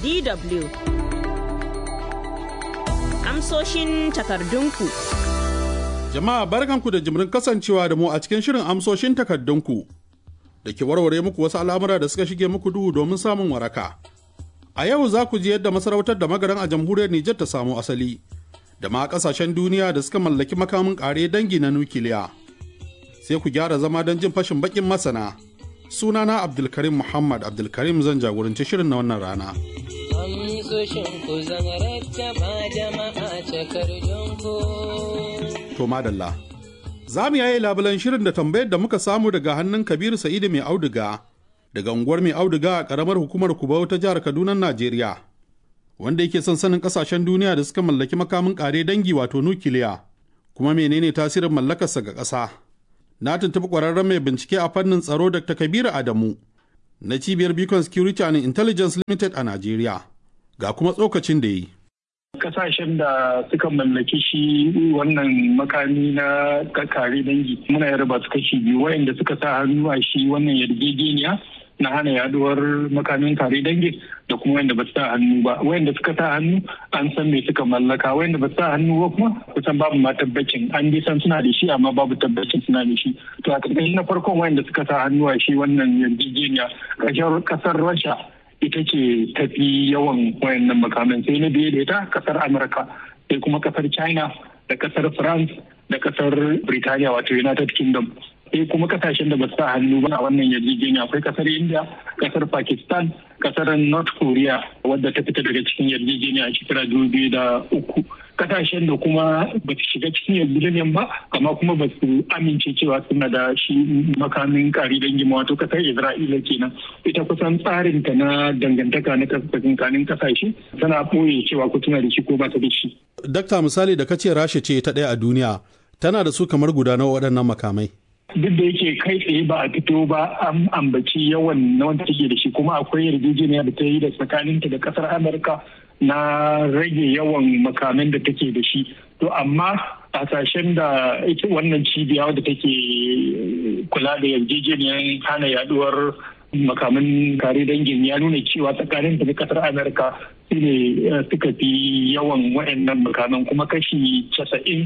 DW. Amsoshin takardunku. Jama'a barkanku da jimrin kasancewa da mu a cikin shirin amsoshin takardunku da ke warware muku wasu al'amura da suka shige muku duhu domin samun waraka. A yau za ku ji yadda masarautar da magaran a jamhuriyar Nijar ta samu asali, da ma kasashen duniya da suka mallaki makamin ƙare dangi na nukiliya. Sai ku gyara zama don jin fashin bakin masana. Sunana Abdulkarim Muhammad Abdulkarim zan jagoranci shirin na wannan rana. amsoshin ku zan rattaba jama'a takardunku. To madalla. Za mu yaye labulan shirin da tambayar da muka samu daga hannun Kabiru Sa'idu mai auduga daga unguwar mai auduga a ƙaramar hukumar Kubau ta jihar Kaduna, Najeriya. Wanda yake son sanin ƙasashen duniya da suka mallaki makamin ƙare dangi wato nukiliya. Kuma menene tasirin mallakarsa ga ƙasa? Na tuntuɓi ƙwararren mai bincike a fannin tsaro Dr. Kabiru Adamu na cibiyar Beacon Security and Intelligence Limited a Najeriya. Ga kuma tsokacin da yi. kasashen da suka mallaki shi wannan makami na kare dangi muna yarba su kashi biyu wayanda suka sa hannu a shi wannan yarjejeniya na hana yaduwar makamin kare dangi da kuma wayanda ba su sa hannu ba wayanda suka sa hannu an san me suka mallaka wayanda ba su sa hannu ba kuma kusan babu ma tabbacin an dai san suna da shi amma babu tabbacin suna da shi to a ƙarƙashin na farkon wayanda suka sa hannu a shi wannan yarjejeniya ƙasar rasha ita ce tafi yawan wayannan makaman sai na biye da ita kasar amurka sai kuma kasar china da kasar france da kasar Birtaniya wato united kingdom sai kuma kasashen da ba su sa hannu ba a wannan yarjejeniya akwai kasar india kasar pakistan kasar north korea wadda ta fita daga cikin yarjejeniya a shekara dubu biyu da uku kasashen da kuma ba su shiga cikin yarjejeniyar ba amma kuma ba su amince cewa suna da shi makamin kari dangi wato kasar isra'ila kenan ita kusan tsarin ta na dangantaka na tsakanin kasashe tana ɓoye cewa ko tana da shi ko ba ta da shi. Dakta misali da kace rasha ce ta ɗaya a duniya tana da su kamar guda nawa waɗannan makamai. duk da yake kai tsaye ba a fito ba an ambaci yawan na wanda take da shi kuma akwai yarjejeniya da ta yi da tsakaninta da kasar amurka na rage yawan makaman da take da shi to amma hasashen da ita wannan cibiya wadda take kula da yarjejeniyar hana yaduwar makaman kare dangin ya nuna cewa tsakanin da kasar amurka su ne suka fi yawan waɗannan makaman kuma kashi casa'in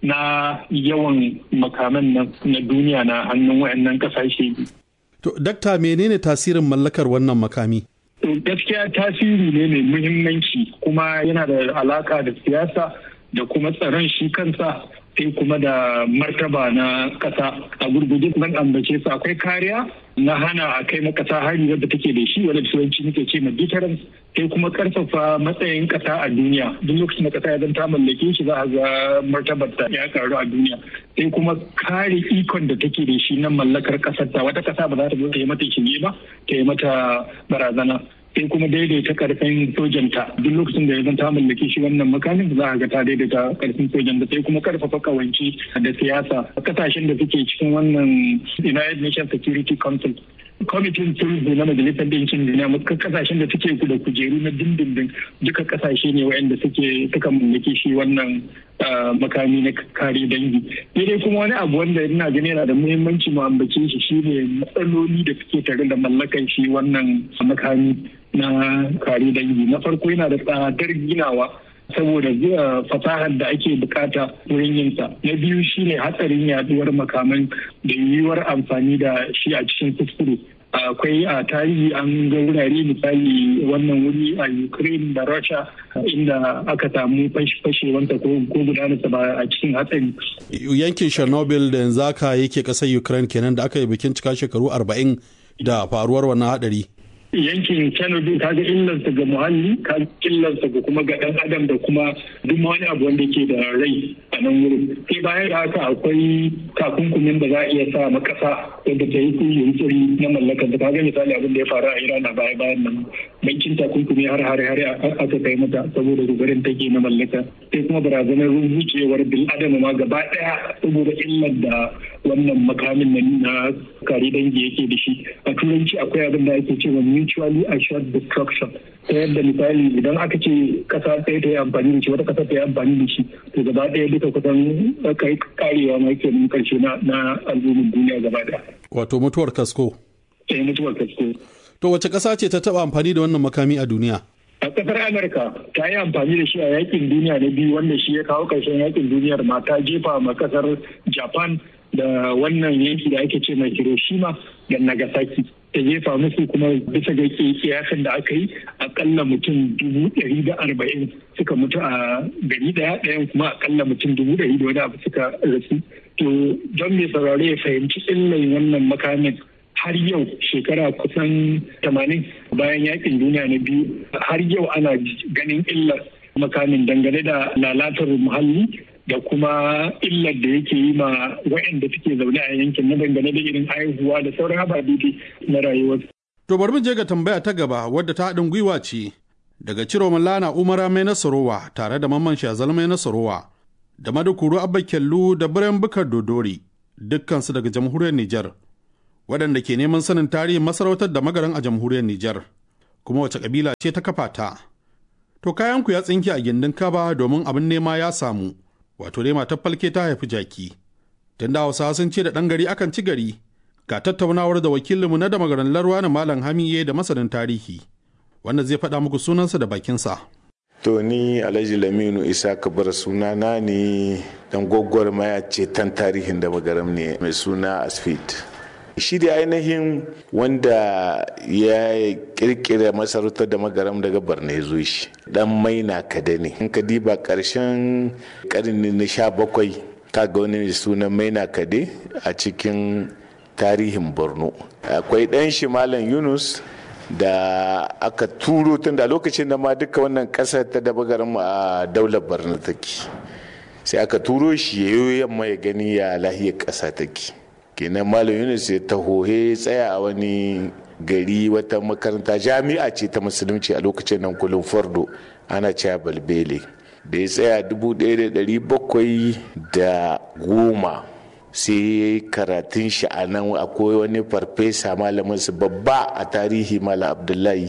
na yawan makaman na duniya na hannun waɗannan ƙasashe. To, dakta menene tasirin mallakar wannan makami? gaskiya tasiri ne mai muhimmanci kuma yana da alaka da siyasa da kuma tsaron shi kansa sai kuma da martaba na kasa a gurguje zan ambace su akwai kariya na hana a kai makasa hari wadda take da shi wadda turanci muke ce ma deterrence sai kuma karfafa matsayin kasa a duniya duk lokacin da kasa ya zanta mallake shi za a ga martabar ta ya karu a duniya sai kuma kare ikon da take da shi na mallakar kasar ta wata kasa ba za ta zo ta yi mata shige ba ta yi mata barazana sai kuma daidaita karfin sojanta duk lokacin da ya zan ta mallake shi wannan makamin za a ga ta daidaita karfin sojan da sai kuma karfafa kawanci da siyasa kasashen da suke cikin wannan United Nations Security Council kwamitin sulhu na majalisar ɗinkin duniya muka kasashen da suke da kujeru na dindindin duka kasashe ne waɗanda suke suka mallake shi wannan makami na kare dangi dai kuma wani abu wanda ina gani yana da muhimmanci mu ambace shi shine matsaloli da suke tare da mallakan shi wannan makami na kare dangi na farko yana da tsadar ginawa saboda fasahar da ake bukata wurin yinsa na biyu shine hatsarin yaduwar makaman da yiwuwar amfani da shi a cikin kuskure akwai a tarihi an ga wurare misali wannan wuri a ukraine da russia inda aka samu fashewanta ko gudanarsa ba a cikin hatsari yankin chernobyl da yanzu aka yake kasar ukraine kenan da aka yi bikin cika shekaru 40 da faruwar wannan hadari yankin Chernobyl kaga illarsa ga muhalli kaga illarsa ga kuma ga dan adam da kuma duk wani abu wanda ke da rai a nan wurin sai bayan da haka akwai takunkumin da za a iya sa makasa wanda ta yi yunkuri na mallakar da kaga misali abin da ya faru a Iran a baya bayan nan bankin takunkumi har har har aka kai mata saboda rugarin take na mallaka sai kuma barazanar rubucewar bil adam ma gaba daya saboda illar da wannan makamin nan na kare dangi yake da shi a turanci akwai abin da ake cewa mutually assured destruction ta yadda misali idan aka ce kasa ɗaya ta yi amfani da shi wata kasa ta yi amfani da shi to gaba ɗaya duka kusan kai karewa ma ke mun karshe na na al'ummar duniya gaba ɗaya. Wato mutuwar kasko. Eh mutuwar kasko. To wace ƙasa ce ta taɓa amfani da wannan makami a duniya? a kasar amurka ta yi amfani da shi a yakin duniya na biyu wanda shi ya kawo ƙarshen yakin duniyar ma ta jefa ma kasar japan da wannan yanki da ake ce mai hiroshima da nagasaki ta jefa musu kuma bisa ga kiyasin da aka yi akalla mutum dubu ɗari da arba'in suka mutu a gari ɗaya ɗayan kuma akalla mutum dubu ɗari da wani abu suka rasu to don mai saurare ya fahimci illan wannan makamin har yau shekara kusan tamanin bayan yakin duniya na biyu har yau ana ganin illar makamin dangane da lalatar muhalli da kuma illar da yake yi ma waɗanda suke zaune a yankin na dangane da irin haihuwa da sauran ababe na rayuwar. To bari mu je ga tambaya ta gaba wadda ta haɗin gwiwa ce daga Ciro Lana Umara mai nasarowa tare da Mamman Shazal mai nasarowa da Madukuru Abba Kyallu da Biren Bukar Dodori dukkansu daga jamhuriyar Nijar waɗanda ke neman sanin tarihin masarautar da magaran a jamhuriyar Nijar kuma wace kabila ce ta kafa ta. To kayanku ya tsinke a gindin kaba domin abin nema ya samu. wato dai matar falke ta haifi jaki tun da hausawa sun ce da ɗan gari akan ci gari ga tattaunawar da wakilinmu na da magaran larwa na malam hamiye da masanin tarihi wanda zai faɗa muku sunansa da bakinsa to ni alhaji laminu isa kabar sunana ne dan gwaggwar maya ceton tarihin da magaram ne mai suna asfit shi da ainihin wanda ya kirkira masarautar da magaram daga barna ya zo shi dan maina kada ne in ka diba karshen karni na sha bakwai kaga wani mai sunan maina kade a cikin tarihin borno akwai dan shi malam yunus da aka turo tun da lokacin da ma duka wannan kasar ta da magaram a daular barna take sai aka turo shi ya yi yamma ya gani ya lahiyar ƙasa take kenan malam yunus ya taho ya tsaya a wani gari wata makaranta jami'a ce ta musulunci a lokacin nan kulun fardo ana cewa balbele da ya tsaya bakwai da goma sai ya yi karatun shi a nan akwai wani farfesa malamin su babba a tarihi malam abdullahi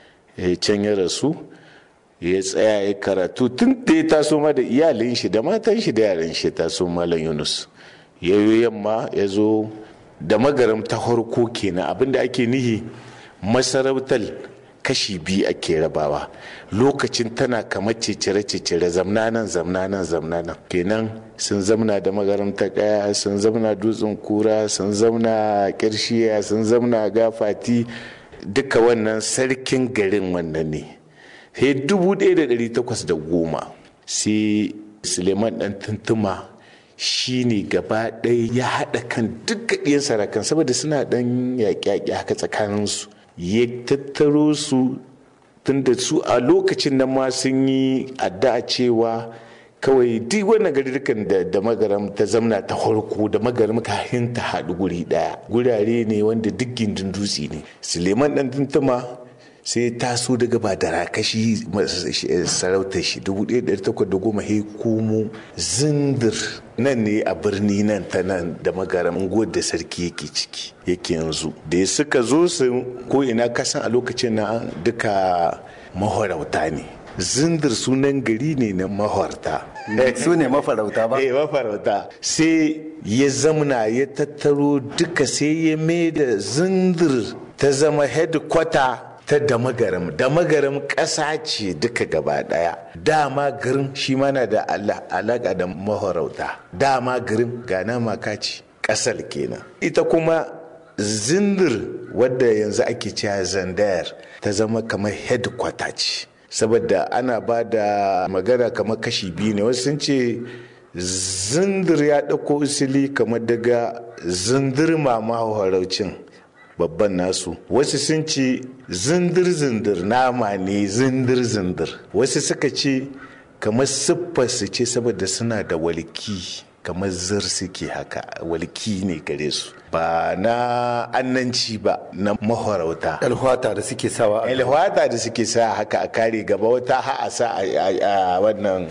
can ya rasu ya tsaya ya karatu tun da ya taso ma da iyalin shi da matan shi da yaran shi taso malam yunus ya yi yamma ya zo da magaram ta harko kenan abinda ake nihi masarautar kashi biyu ake rabawa lokacin tana kamar cecere-cecere zamnanan zamnanan zamnanan kenan sun zamna da magaram ta kaya sun zamna dutsen kura sun zamna kirshiya sun zamna gafati duka wannan sarkin garin wannan ne sai dubu ɗaya da ɗari takwas da goma sai suleiman ɗan tuntuma shi ne gaba ɗaya ya haɗa kan duk ɗiyan sarakan saboda suna ɗan yaƙe-yaƙe haka tsakaninsu ya tattaro su tunda su a lokacin da ma sun yi addu'a cewa kawai duk wannan garurukan da da magaram ta zamna ta farko da magaram kahin ta haɗu guri ɗaya gurare ne wanda duk gindin dutse ne suleiman ɗan tuntuma sai taso daga ba da rakashi sarautar shi 1810 he komo zindir nan ne a birni nan ta nan da magaram unguwar da sarki yake ciki yake yanzu da ya suka zo su ko ina kasan a lokacin na duka mahorauta ne zindir sunan gari ne na mahorta su ne mafarauta ba eh mafarauta sai ya zamna ya tattaro duka sai ya mai da zindir ta zama headquarter ta damagaram damagaram ƙasa ce duka gaba ɗaya dama garin shi mana da alaƙa da mahorauta dama garin gana maka ce ƙasar kenan ita kuma zindir wadda yanzu ake cewa zandayar ta zama kamar headquarter ce saboda ana ba da magana kamar kashi biyu ne wasu sun ce zindir ya ɗauko usili kamar daga zindir mama haraucin babban nasu wasu sun ce zindir-zindir nama ne zindir-zindir wasu suka ce kamar siffar su ce saboda suna da walki kamar zir suke haka walki ne gare su ba na annanci ba na mahorauta alhwata da suke sawa alhwata da suke sa haka a kare gaba wata ha a sa a wannan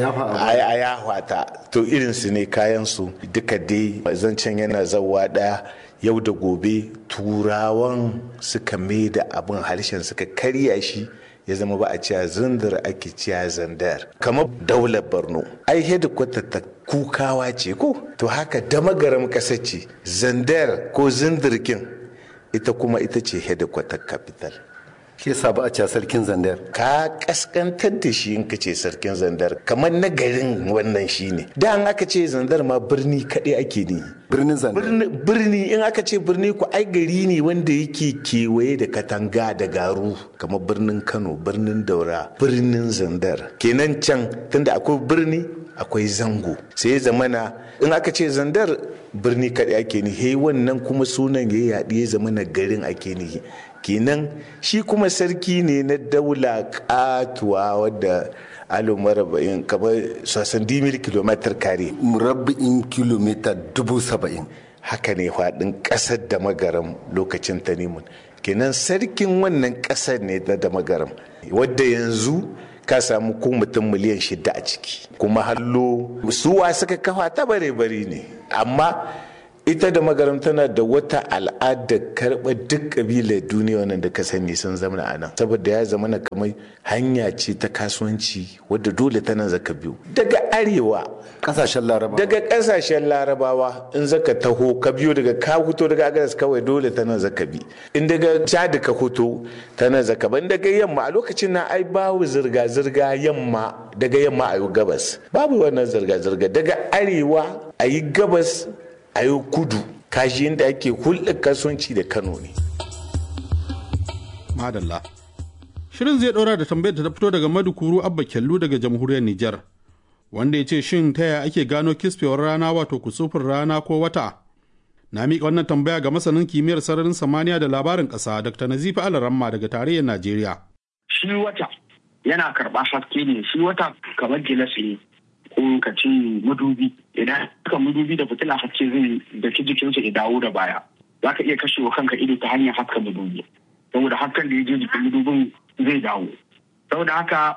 a yahwata to irinsu ne kayansu duka dai zancen yana zawa daya yau da gobe turawan suka mai da abin harshen suka karya shi ya zama ba a ciya zindar ake ciya zandar kamar daular borno ai hedikwata ta kukawa ce ko to haka damagaram kasa ce zandar ko zindirkin ita kuma ita ce hedikwatar capital ke sa ba a ce sarkin zandar ka kaskantar da shi in ka ce sarkin zandar kamar na garin wannan shi ne da an aka ce zandar ma birni kaɗai ake ne birnin zandar birni in aka ce birni ku ai gari ne wanda yake kewaye da katanga da garu kamar birnin kano birnin daura birnin zandar kenan can tunda akwai birni akwai zango sai ya zamana in aka ce zandar birni kaɗai ake ni he wannan kuma sunan ya yaɗi ya zamana garin ake ni kenan shi kuma sarki ne na daula katuwa wadda alo maraba'in kamar sosan dimil kilomitar kare murabba'in kilomita dubu saba'in haka ne faɗin ƙasar da magaram lokacin tanimun kenan sarkin wannan ƙasar ne da magaram wadda yanzu ka samu ko mutum miliyan shida a ciki kuma hallo suwa suka kafa ta bare bari ne amma ita da magaram tana da wata al'ada karɓar duk ƙabilar duniya wannan da ka sani sun zama a nan saboda ya zama kamar hanya ce ta kasuwanci wadda dole tana zaka biyu daga arewa kasashen larabawa daga kasashen larabawa in zaka taho ka biyo daga ka fito daga agadas kawai dole tana zaka bi in daga chad ka fito tana zaka ban daga yamma a lokacin na ai babu zirga zirga yamma daga yamma a yi gabas babu wannan zirga zirga daga arewa a yi gabas a yi kudu kashi inda ake hulɗar kasuwanci da kano ne madalla shirin zai ɗora da tambayar da ta fito daga madukuru abba kyallu daga jamhuriyar nijar wanda ya ce shin ta yaya ake gano kisfewar rana wato kusufin rana ko wata na miƙa wannan tambaya ga masanin kimiyyar sararin samaniya da labarin ƙasa dr nazifi alaramma daga tarayyar najeriya shi wata yana karɓa haske ne shi wata kamar gilas ne ko ka ce madubi idan ka madubi da fitila haske zai daki jikinsa ya dawo da baya za ka iya kashe wa kanka ido ta hanyar haska madubi saboda hasken da ya je jikin madubin zai dawo saboda haka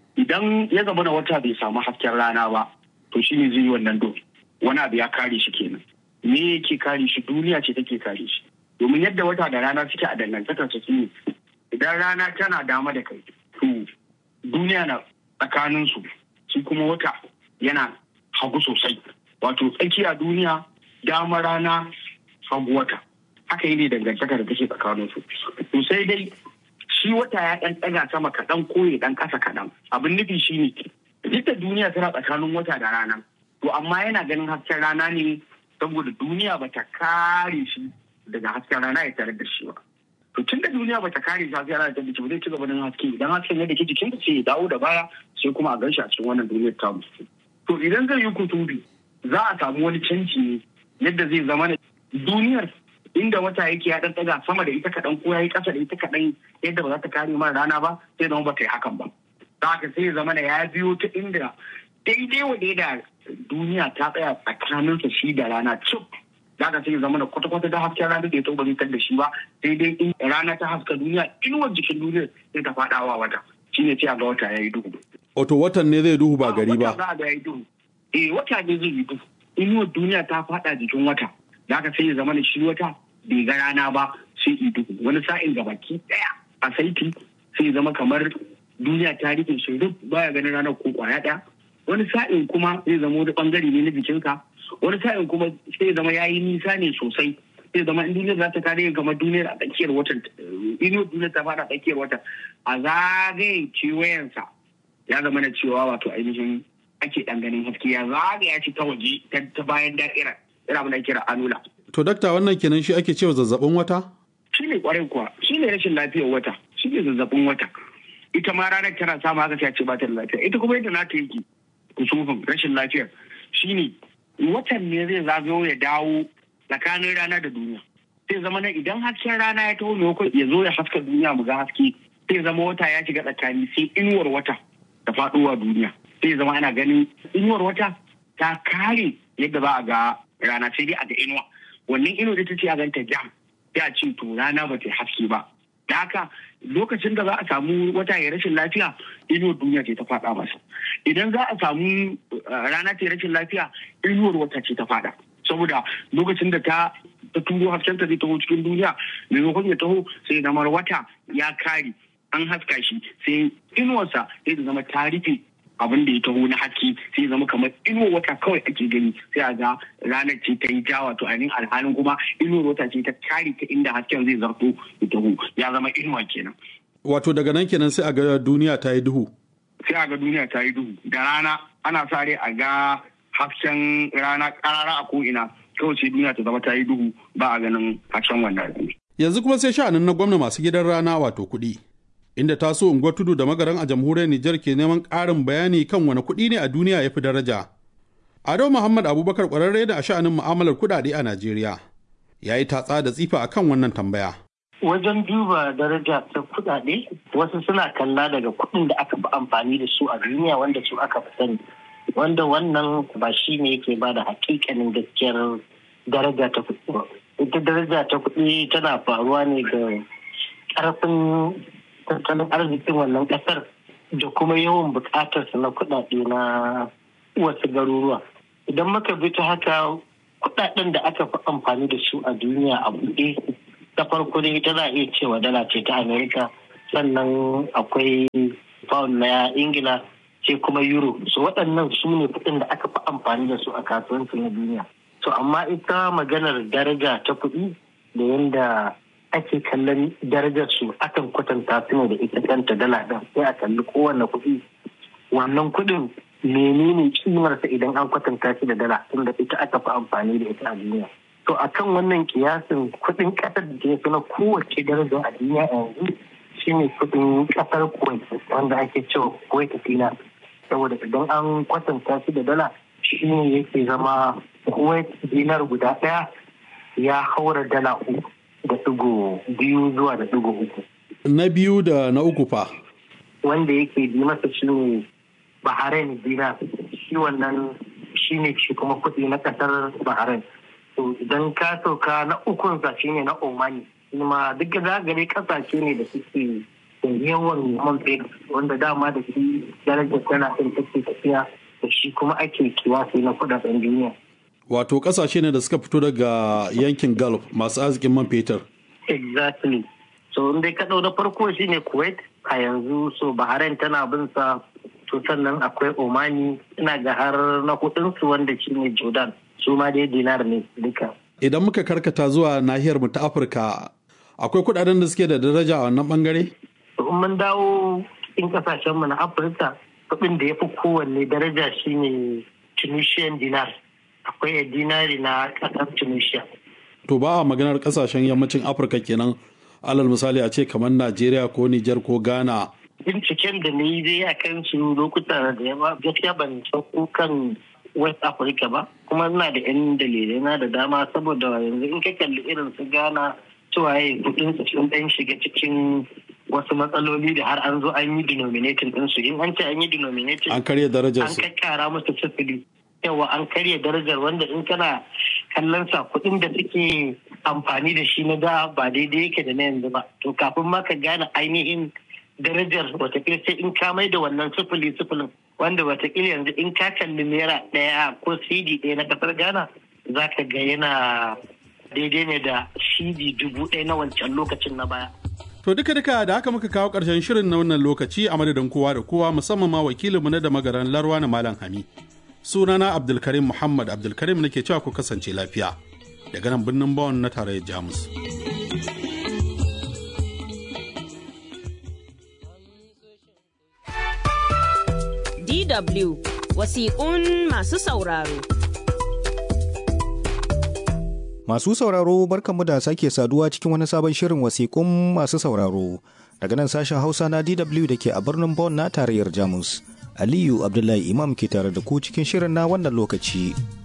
idan ya zama na wata bai samu hasken rana ba to shine zai yi wannan do wani abu ya kare shi kenan me yake kare shi duniya ce take kare shi domin yadda wata da rana suke a dangantakar su ne idan rana tana dama da kai to duniya na tsakanin su shi kuma wata yana hagu sosai wato tsakiya duniya dama rana hagu wata haka yi ne dangantaka da take tsakanin su to sai dai shi wata ya ɗan ɗaga sama kaɗan ko ya ɗan ƙasa kaɗan abin nufi shi ne duk da duniya tana tsakanin wata da rana to amma yana ganin hasken rana ne saboda duniya ba ta kare shi daga hasken rana ya tare da shi ba to tun da duniya ba ta kare shi hasken rana ya tare da shi ba zai ci gaba da haske idan hasken ya dake jikin sai ya dawo da baya sai kuma a gan shi a cikin wannan duniyar tamu to idan zai yi kutubi za a samu wani canji ne yadda zai zama duniyar inda wata yake ya dan daga sama da ita kaɗan ko ya yi ƙasa da ita kaɗan yadda ba za ta kare mara rana ba sai zama ba ta yi hakan ba za haka sai ya zama ya biyo ta inda daidai wa da duniya ta tsaya tsakaninsa shi da rana cip za ka sai ya zama da kwata-kwata da hasken rana da ya tauba zai da shi ba sai dai in rana ta haska duniya inuwar jikin duniya sai ta faɗawa wata shine sai a ga wata ya yi duhu. Wato watan ne zai duhu ba gari ba. Wata za a ga ya yi duhu. Eh wata ne zai yi duhu. Inuwar duniya ta faɗa jikin wata. da aka sai ya zama da shi wata bai ga rana ba sai ido wani sa'in ga baki daya a saiti sai ya zama kamar duniya ta rufe shi duk baya ganin ranar ko kwaya daya wani sa'in kuma zai zama wani bangare ne na jikinka wani sa'in kuma sai ya zama yayi nisa ne sosai sai zama in duniyar za ta kare kamar duniyar a tsakiyar watan inuwar duniyar ta fara tsakiyar watan a zagaye kewayensa ya zama na cewa wato ainihin ake dan ganin haske ya zagaya shi ta waje ta bayan da'irar ina abin da kira anula. To dakta wannan kenan shi ake cewa zazzabin wata? Shi ne kwarai kuwa, shi ne rashin lafiyar wata, shi ne zazzabin wata. Ita ma ranar tana samu haka sai ce ba ta da lafiya. Ita kuma yadda nata yake kusufin rashin lafiyar shi ne watan ne zai zagayo ya dawo tsakanin rana da duniya. Sai zama na idan hasken rana ya taho maimakon ya zo ya haska duniya mu ga haske sai zama wata ya shiga tsakani sai inuwar wata ta faɗowa duniya. Sai zama ana ganin inuwar wata ta kare yadda za a ga rana sai dai a ga inuwa wannan inuwa da ta ce a ganta jam ya ce to rana ba ta haske ba da haka lokacin da za a samu wata ya rashin lafiya inuwar duniya ce ta faɗa masa idan za a samu rana ta rashin lafiya inuwar wata ce ta faɗa saboda lokacin da ta ta turo hasken ta zai taho cikin duniya maimakon ya taho sai zamar wata ya kare an haska shi sai inuwarsa sai da zama ta rufe abin da ya taho na haske sai zama kamar inuwar wata kawai ake gani sai a ga ranar ce ta yi ja wato ainihin alhalin kuma inuwar wata ce ta kare ta inda hasken zai zarto ya taho ya zama inuwa kenan Wato daga nan kenan sai a ga duniya ta yi duhu. sai a ga duniya ta yi duhu da rana ana sa rai a ga hasken rana karara a ko'ina kawai sai duniya ta zama ta yi duhu ba a ganin hasken wannan Yanzu kuma sai sha'anin na gwamna masu gidan rana wato kuɗi. Inda taso unguwar tudu da magaran a jamhuriyar Nijar ke neman ƙarin bayani kan wani kuɗi ne a duniya ya fi daraja. Ado Muhammad Abubakar ƙwararre da a sha'anin mu'amalar kuɗaɗe a Najeriya. Ya yi tatsa da tsifa akan wannan tambaya. wajen duba daraja ta kudade wasu suna kalla daga kudin da aka fi amfani da su a duniya wanda su aka fi sani wanda wannan ba shi ne yake ba da hakikanin gaskiyar daraja ta kudi ba ita daraja ta kudi tana faruwa ne da karfin tattalin arzikin wannan kasar da kuma yawan bukatarsa na kudade na wasu garuruwa idan muka bi ta haka kudaden da aka fi amfani da su a duniya a buɗe ta farko dai ita za a iya cewa dala ce ta amerika sannan akwai pound na ingila sai kuma euro so waɗannan su ne kuɗin da aka fi amfani da su a kasuwanci na duniya so amma ita maganar daraja ta kuɗi da yadda ake kallon darajar su akan kwatanta su ne da ita kanta dala ɗin sai a kalli kowane kuɗi wannan kuɗin menene kimarsa idan an kwatanta shi da dala tunda ita aka fi amfani da ita a duniya to a kan wannan kiyasin kudin kasar da ke fi na kowace daraja a duniya yanzu shine kudin kasar kuwait wanda ake cewa kuwait dinar saboda idan an kwatanta shi da dala shine yake zama kuwait dinar guda daya ya haura dala uku da digo biyu zuwa da digo uku Na biyu da na uku fa. wanda yake bi masa shine bahrain dinar shi wannan shine shi kuma kudi na kasar bahrain to idan ka sauka na ukun sa shine na omani kuma duk da gare kasashe ne da suke da yawan man fetur wanda dama da shi darajar tana ɗin take tafiya da shi kuma ake kiwasi na kudaden duniya Wato ƙasashe ne da suka fito daga yankin Gulf masu arzikin man fetur. exactly so in dai ka ɗau na farko shine kuwait a yanzu so bahrain tana bin sa to sannan akwai omani ina ga har na hudunsu wanda shine jordan su ma dai dinar ne duka Idan muka karkata zuwa nahiyar mu ta Afirka, akwai kuɗaɗen da suke da daraja a wannan bangare? to in mun dawo cikin kasashen mu na afirka kuɗin da ya fi kowanne daraja shine tunisian dinar akwai dinari na ƙasar tunisia To ba a maganar ƙasashen yammacin Afirka kenan alal misali a ce kamar Najeriya ko Nijar ko Ghana. binciken da na yi dai a kan su lokuta da yawa gaskiya ban sauko kan west africa ba kuma ina da yan dalilai na da dama saboda yanzu in ka kalli irin su ghana cewa ya kudin su sun dan shiga cikin wasu matsaloli da har an zo an yi denominating din su in an ce an yi denominating An karya darajar an su. kakkara musu sifili yawa an karya darajar wanda in kana kallon sa kuɗin da suke amfani da shi na da ba daidai yake da na yanzu ba to kafin ma ka gane ainihin darajar watakila sai in ka mai da wannan sifili sifilin wanda watakila yanzu in ka kalli naira ɗaya ko cd ɗaya na ƙasar ghana za ka ga yana daidai ne da cd dubu ɗaya na wancan lokacin na baya To duka duka da haka muka kawo ƙarshen shirin na wannan lokaci a madadin kowa da kowa musamman ma wakilinmu na da magaran Larwa na Malam Hami. Sunana Abdulkarim Muhammad Abdulkarim nake cewa ku kasance lafiya. Daga nan birnin Bawon na tarayyar Jamus. DW wasiƙun masu sauraro. Masu sauraro barkanmu da sake saduwa cikin wani sabon shirin wasiƙun masu sauraro daga nan sashen Hausa na DW da ke a birnin Bonn na tarayyar Jamus. Aliyu Abdullahi Imam ke tare da ku cikin shirin na wannan lokaci.